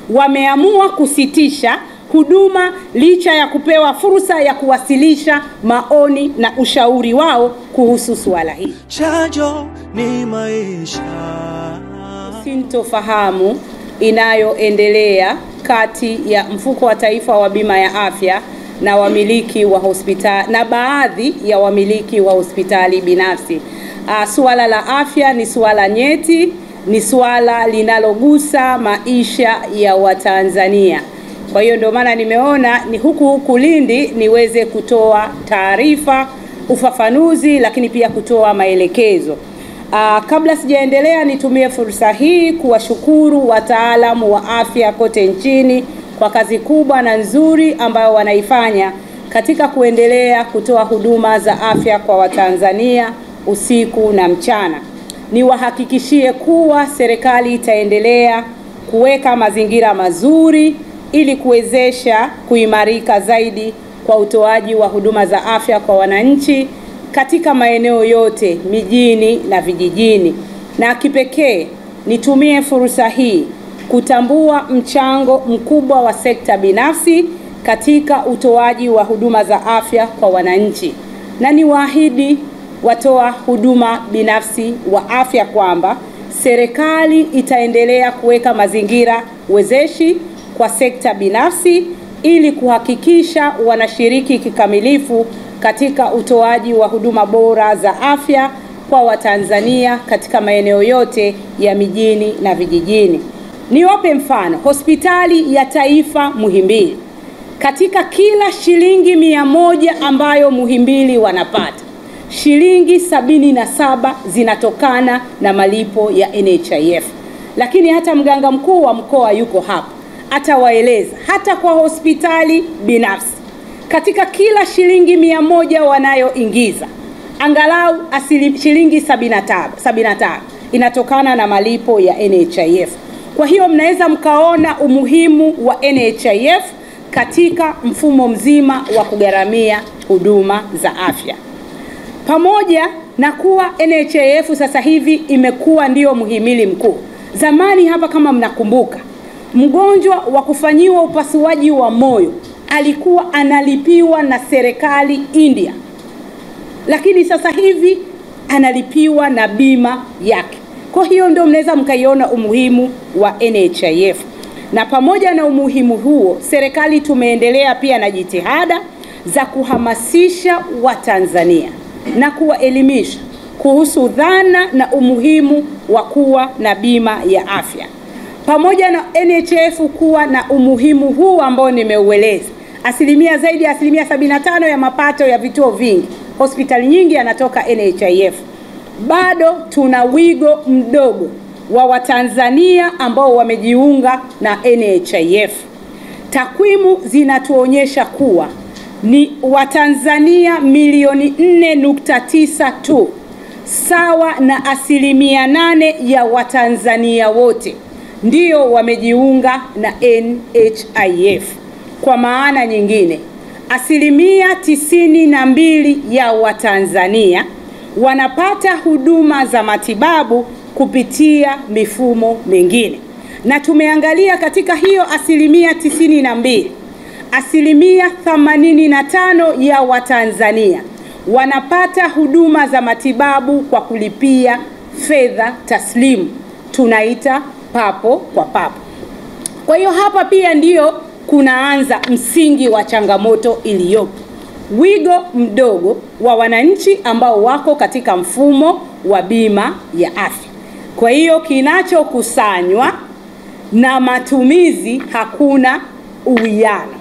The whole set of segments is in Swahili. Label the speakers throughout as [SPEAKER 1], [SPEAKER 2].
[SPEAKER 1] wameamua kusitisha huduma licha ya kupewa fursa ya kuwasilisha maoni na ushauri wao kuhusu suala hili.
[SPEAKER 2] Chanjo ni maisha.
[SPEAKER 1] Sintofahamu inayoendelea kati ya mfuko wa taifa wa bima ya afya na wamiliki wa hospitali na baadhi ya wamiliki wa hospitali binafsi. Uh, suala la afya ni suala nyeti, ni suala linalogusa maisha ya Watanzania. Kwa hiyo ndio maana nimeona ni huku huku Lindi niweze kutoa taarifa, ufafanuzi, lakini pia kutoa maelekezo. Uh, kabla sijaendelea, nitumie fursa hii kuwashukuru wataalamu wa afya kote nchini kwa kazi kubwa na nzuri ambayo wanaifanya katika kuendelea kutoa huduma za afya kwa Watanzania usiku na mchana. Niwahakikishie kuwa serikali itaendelea kuweka mazingira mazuri ili kuwezesha kuimarika zaidi kwa utoaji wa huduma za afya kwa wananchi katika maeneo yote mijini na vijijini. Na kipekee nitumie fursa hii kutambua mchango mkubwa wa sekta binafsi katika utoaji wa huduma za afya kwa wananchi, na niwaahidi watoa huduma binafsi wa afya kwamba serikali itaendelea kuweka mazingira wezeshi kwa sekta binafsi ili kuhakikisha wanashiriki kikamilifu katika utoaji wa huduma bora za afya kwa Watanzania katika maeneo yote ya mijini na vijijini. Niwape mfano, hospitali ya taifa Muhimbili, katika kila shilingi mia moja ambayo Muhimbili wanapata shilingi sabini na saba zinatokana na malipo ya NHIF, lakini hata mganga mkuu wa mkoa yuko hapa atawaeleza hata kwa hospitali binafsi katika kila shilingi mia moja wanayoingiza angalau asili, shilingi 75 75 inatokana na malipo ya NHIF. Kwa hiyo mnaweza mkaona umuhimu wa NHIF katika mfumo mzima wa kugharamia huduma za afya, pamoja na kuwa NHIF sasa hivi imekuwa ndiyo muhimili mkuu. Zamani hapa, kama mnakumbuka, mgonjwa wa kufanyiwa upasuaji wa moyo alikuwa analipiwa na serikali India, lakini sasa hivi analipiwa na bima yake. Kwa hiyo ndio mnaweza mkaiona umuhimu wa NHIF, na pamoja na umuhimu huo, serikali tumeendelea pia na jitihada za kuhamasisha Watanzania na kuwaelimisha kuhusu dhana na umuhimu wa kuwa na bima ya afya pamoja na NHIF kuwa na umuhimu huu ambao nimeueleza. Asilimia zaidi ya asilimia 75 ya mapato ya vituo vingi, hospitali nyingi yanatoka NHIF. Bado tuna wigo mdogo wa Watanzania ambao wamejiunga na NHIF. Takwimu zinatuonyesha kuwa ni Watanzania milioni 4.9 tu, sawa na asilimia nane ya Watanzania wote ndio wamejiunga na NHIF. Kwa maana nyingine, asilimia tisini na mbili ya Watanzania wanapata huduma za matibabu kupitia mifumo mingine, na tumeangalia katika hiyo asilimia tisini na mbili, asilimia themanini na tano ya Watanzania wanapata huduma za matibabu kwa kulipia fedha taslimu, tunaita papo kwa papo. Kwa hiyo hapa pia ndiyo kunaanza msingi wa changamoto iliyopo, wigo mdogo wa wananchi ambao wako katika mfumo wa bima ya afya. Kwa hiyo kinachokusanywa na matumizi hakuna uwiano.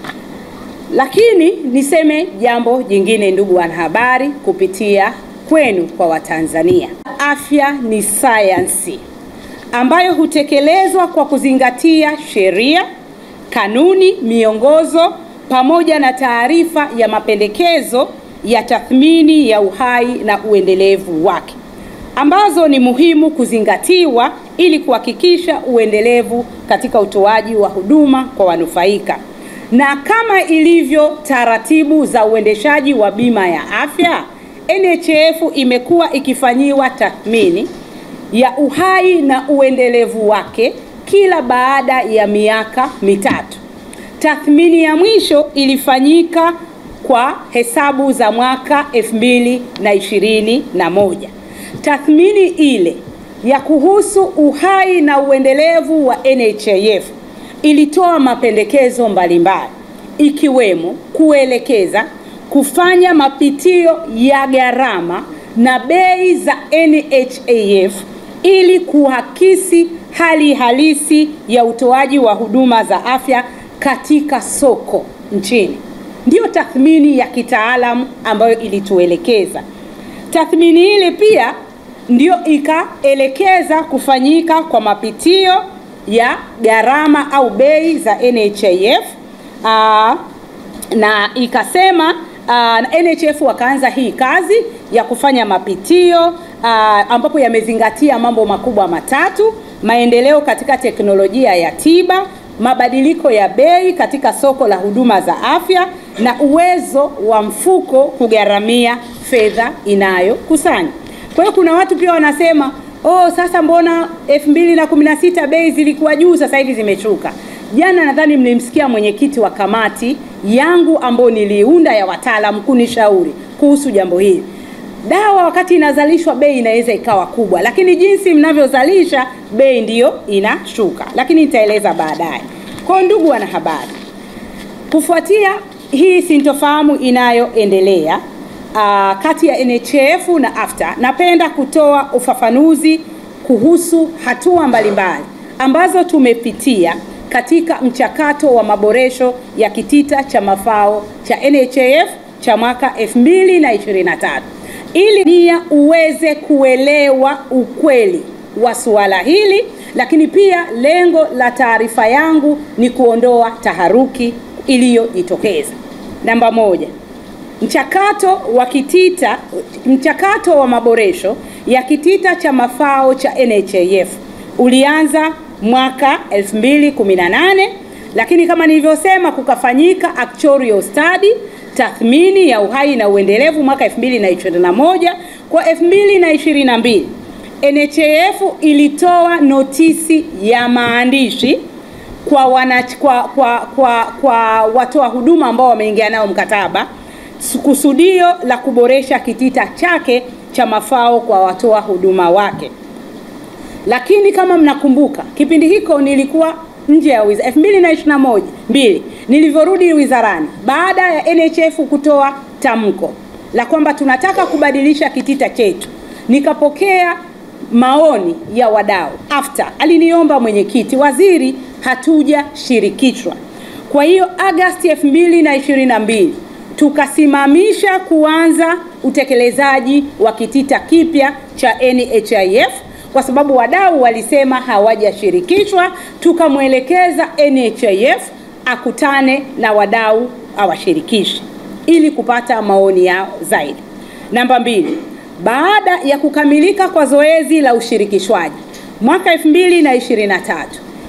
[SPEAKER 1] Lakini niseme jambo jingine, ndugu wanahabari, kupitia kwenu kwa Watanzania, afya ni sayansi ambayo hutekelezwa kwa kuzingatia sheria, kanuni, miongozo pamoja na taarifa ya mapendekezo ya tathmini ya uhai na uendelevu wake ambazo ni muhimu kuzingatiwa ili kuhakikisha uendelevu katika utoaji wa huduma kwa wanufaika. Na kama ilivyo taratibu za uendeshaji wa bima ya afya, NHIF imekuwa ikifanyiwa tathmini ya uhai na uendelevu wake kila baada ya miaka mitatu. Tathmini ya mwisho ilifanyika kwa hesabu za mwaka 2021. Tathmini ile ya kuhusu uhai na uendelevu wa NHIF ilitoa mapendekezo mbalimbali ikiwemo kuelekeza kufanya mapitio ya gharama na bei za NHIF ili kuhakisi hali halisi ya utoaji wa huduma za afya katika soko nchini. Ndiyo tathmini ya kitaalamu ambayo ilituelekeza. Tathmini ile pia ndio ikaelekeza kufanyika kwa mapitio ya gharama au bei za NHIF aa, na ikasema aa, NHIF wakaanza hii kazi ya kufanya mapitio aa, ambapo yamezingatia mambo makubwa matatu: maendeleo katika teknolojia ya tiba, mabadiliko ya bei katika soko la huduma za afya na uwezo wa mfuko kugharamia fedha inayokusanya. Kwa hiyo kuna watu pia wanasema oh, sasa mbona 2016 bei zilikuwa juu, sasa hivi zimeshuka. Jana nadhani mlimsikia mwenyekiti wa kamati yangu ambayo niliunda ya wataalam kunishauri kuhusu jambo hili. Dawa wakati inazalishwa bei inaweza ikawa kubwa, lakini jinsi mnavyozalisha bei ndiyo inashuka, lakini nitaeleza baadaye. Kwa ndugu wanahabari, kufuatia hii sintofahamu inayoendelea uh, kati ya NHIF na AFTA, napenda kutoa ufafanuzi kuhusu hatua mbalimbali ambazo tumepitia katika mchakato wa maboresho ya kitita cha mafao cha NHIF cha mwaka 2023 ili nia uweze kuelewa ukweli wa suala hili, lakini pia lengo la taarifa yangu ni kuondoa taharuki iliyojitokeza. Namba moja, mchakato wa kitita mchakato wa maboresho ya kitita cha mafao cha NHIF ulianza mwaka 2018 lakini kama nilivyosema, kukafanyika actuarial study tathmini ya uhai na uendelevu mwaka 2021. Kwa 2022 NHIF ilitoa notisi ya maandishi kwa wana, kwa, kwa, kwa, kwa watoa huduma ambao wameingia nao mkataba kusudio la kuboresha kitita chake cha mafao kwa watoa huduma wake. Lakini kama mnakumbuka, kipindi hiko nilikuwa nje ya wizara 2021 mbili, nilivyorudi wizarani baada ya NHIF kutoa tamko la kwamba tunataka kubadilisha kitita chetu, nikapokea maoni ya wadau. AFTA aliniomba mwenyekiti, waziri, hatujashirikishwa. Kwa hiyo Agosti 2022 tukasimamisha kuanza utekelezaji wa kitita kipya cha NHIF kwa sababu wadau walisema hawajashirikishwa. Tukamwelekeza NHIF akutane na wadau awashirikishe ili kupata maoni yao zaidi. Namba mbili, baada ya kukamilika kwa zoezi la ushirikishwaji mwaka 2023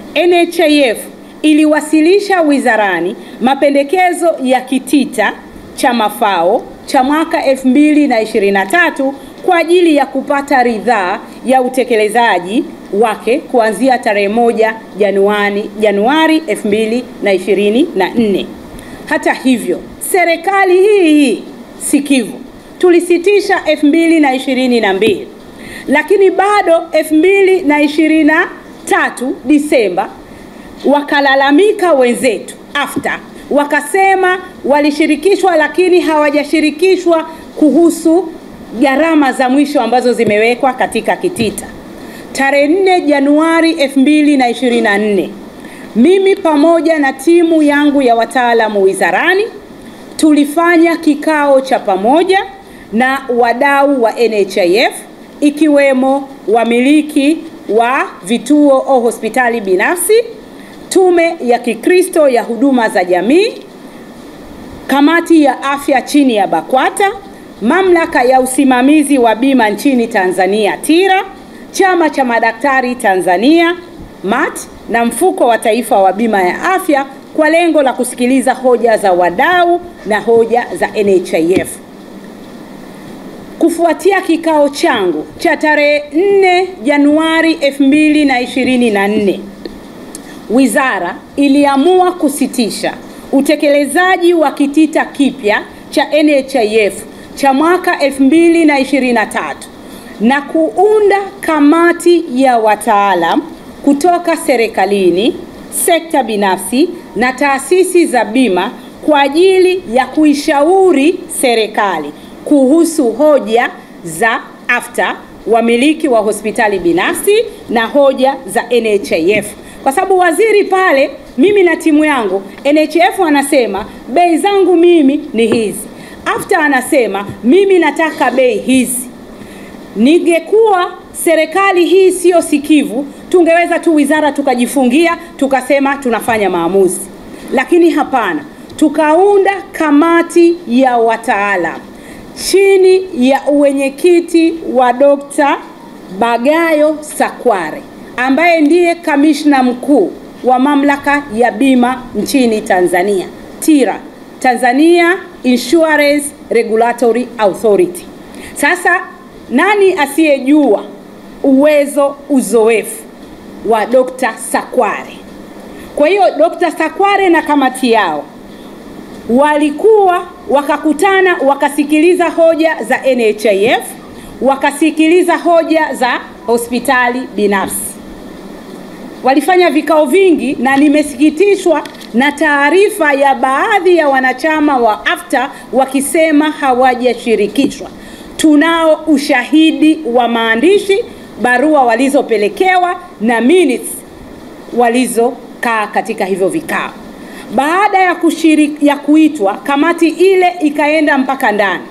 [SPEAKER 1] NHIF iliwasilisha wizarani mapendekezo ya kitita cha mafao cha mwaka 2023 kwa ajili ya kupata ridhaa ya utekelezaji wake kuanzia tarehe moja Januari Januari 2024. Hata hivyo, serikali hii hii sikivu tulisitisha 2022, lakini bado 2023 Disemba wakalalamika wenzetu AFTA wakasema walishirikishwa lakini hawajashirikishwa kuhusu gharama za mwisho ambazo zimewekwa katika kitita. Tarehe 4 Januari 2024, mimi pamoja na timu yangu ya wataalamu wizarani tulifanya kikao cha pamoja na wadau wa NHIF ikiwemo wamiliki wa vituo au hospitali binafsi, Tume ya Kikristo ya Huduma za Jamii, Kamati ya Afya chini ya BAKWATA, Mamlaka ya Usimamizi wa Bima nchini Tanzania TIRA, Chama cha Madaktari Tanzania MAT na Mfuko wa Taifa wa Bima ya Afya kwa lengo la kusikiliza hoja za wadau na hoja za NHIF. Kufuatia kikao changu cha tarehe 4 Januari 2024 wizara iliamua kusitisha utekelezaji wa kitita kipya cha NHIF cha mwaka 2023 na kuunda kamati ya wataalam kutoka serikalini, sekta binafsi na taasisi za bima kwa ajili ya kuishauri serikali kuhusu hoja za AFTA, wamiliki wa hospitali binafsi na hoja za NHIF, kwa sababu waziri pale, mimi na timu yangu, NHIF anasema bei zangu mimi ni hizi, AFTA anasema mimi nataka bei hizi. Ningekuwa serikali hii siyo sikivu, tungeweza tu wizara tukajifungia tukasema tunafanya maamuzi, lakini hapana, tukaunda kamati ya wataalam chini ya uwenyekiti wa Dr. Bagayo Sakware ambaye ndiye kamishna mkuu wa mamlaka ya bima nchini Tanzania, TIRA, Tanzania Insurance Regulatory Authority. Sasa nani asiyejua uwezo, uzoefu wa Dr. Sakware? Kwa hiyo Dr. Sakware na kamati yao walikuwa wakakutana, wakasikiliza hoja za NHIF, wakasikiliza hoja za hospitali binafsi. Walifanya vikao vingi, na nimesikitishwa na taarifa ya baadhi ya wanachama wa AFTA wakisema hawajashirikishwa. Tunao ushahidi wa maandishi, barua walizopelekewa na minutes walizokaa katika hivyo vikao. Baada ya kushiriki, ya kuitwa kamati ile ikaenda mpaka ndani,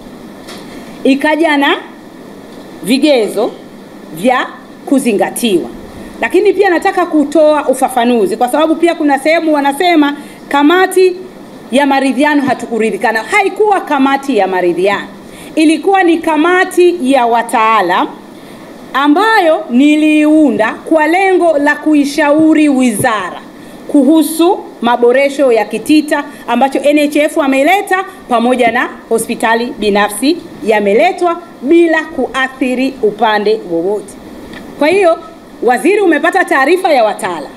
[SPEAKER 1] ikaja na vigezo vya kuzingatiwa. Lakini pia nataka kutoa ufafanuzi, kwa sababu pia kuna sehemu wanasema kamati ya maridhiano hatukuridhikana. Haikuwa kamati ya maridhiano, ilikuwa ni kamati ya wataalam ambayo niliiunda kwa lengo la kuishauri wizara kuhusu maboresho ya kitita ambacho NHIF ameleta pamoja na hospitali binafsi yameletwa bila kuathiri upande wowote. Kwa hiyo waziri umepata taarifa ya wataalam,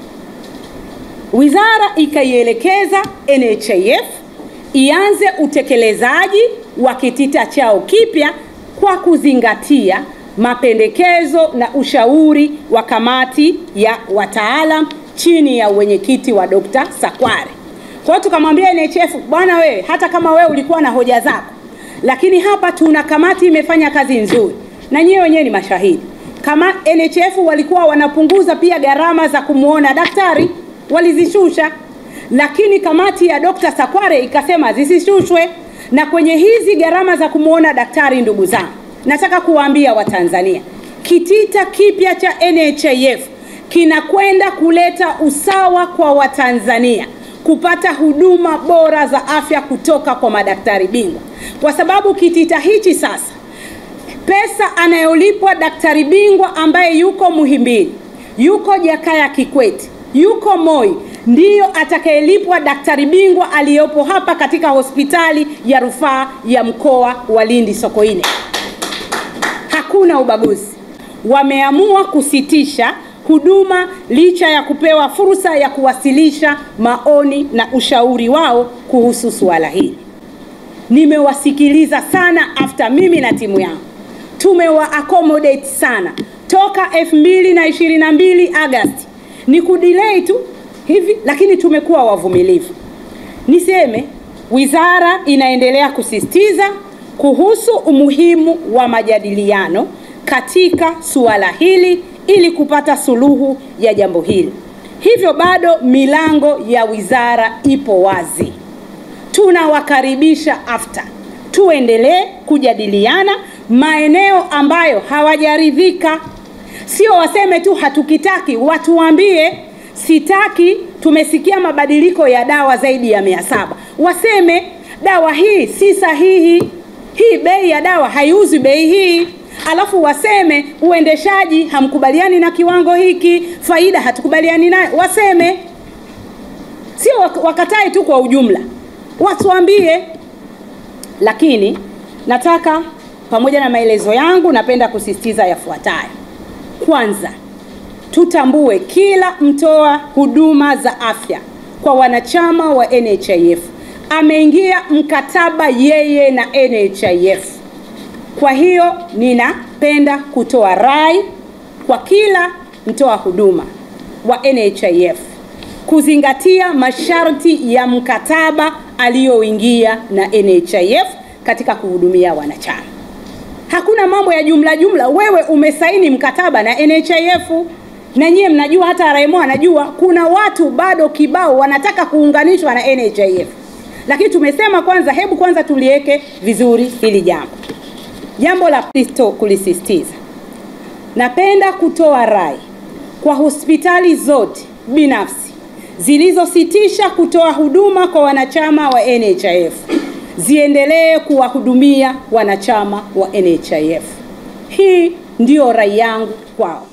[SPEAKER 1] wizara ikaielekeza NHIF ianze utekelezaji wa kitita chao kipya kwa kuzingatia mapendekezo na ushauri wa kamati ya wataalam chini ya uwenyekiti wa Dr. Sakware. Kwa hiyo tukamwambia NHIF, bwana wewe, hata kama wewe ulikuwa na hoja zako, lakini hapa tuna kamati imefanya kazi nzuri, na nyewe wenyewe ni mashahidi. Kama NHIF walikuwa wanapunguza pia gharama za kumwona daktari, walizishusha, lakini kamati ya Dr. Sakware ikasema zisishushwe. Na kwenye hizi gharama za kumwona daktari, ndugu zangu, nataka kuwaambia Watanzania, kitita kipya cha NHIF kinakwenda kuleta usawa kwa Watanzania kupata huduma bora za afya kutoka kwa madaktari bingwa, kwa sababu kitita hichi sasa, pesa anayolipwa daktari bingwa ambaye yuko Muhimbili, yuko Jakaya Kikwete, yuko Moi, ndiyo atakayelipwa daktari bingwa aliyopo hapa katika hospitali ya rufaa ya mkoa wa Lindi Sokoine. Hakuna ubaguzi. Wameamua kusitisha huduma licha ya kupewa fursa ya kuwasilisha maoni na ushauri wao kuhusu suala hili. Nimewasikiliza sana after mimi na timu yangu tumewa accommodate sana toka 2022 Agosti, ni kudelay tu hivi, lakini tumekuwa wavumilivu. Niseme wizara inaendelea kusisitiza kuhusu umuhimu wa majadiliano katika suala hili ili kupata suluhu ya jambo hili. Hivyo bado milango ya wizara ipo wazi. Tunawakaribisha AFTA, tuendelee kujadiliana maeneo ambayo hawajaridhika. Sio waseme tu hatukitaki, watuambie sitaki. Tumesikia mabadiliko ya dawa zaidi ya mia saba, waseme dawa hii si sahihi, hii bei ya dawa haiuzwi bei hii alafu waseme uendeshaji hamkubaliani na kiwango hiki, faida hatukubaliani nayo, waseme, sio wakatae tu kwa ujumla, watuambie. Lakini nataka pamoja na maelezo yangu, napenda kusisitiza yafuatayo. Kwanza, tutambue kila mtoa huduma za afya kwa wanachama wa NHIF ameingia mkataba yeye na NHIF. Kwa hiyo ninapenda kutoa rai kwa kila mtoa huduma wa NHIF kuzingatia masharti ya mkataba aliyoingia na NHIF katika kuhudumia wanachama. Hakuna mambo ya jumla jumla. Wewe umesaini mkataba na NHIF na nyie mnajua, hata RMO anajua kuna watu bado kibao wanataka kuunganishwa na NHIF, lakini tumesema kwanza, hebu kwanza tuliweke vizuri hili jambo. Jambo la Kristo kulisisitiza, napenda kutoa rai kwa hospitali zote binafsi zilizositisha kutoa huduma kwa wanachama wa NHIF ziendelee kuwahudumia wanachama wa NHIF. Hii ndiyo rai yangu kwao.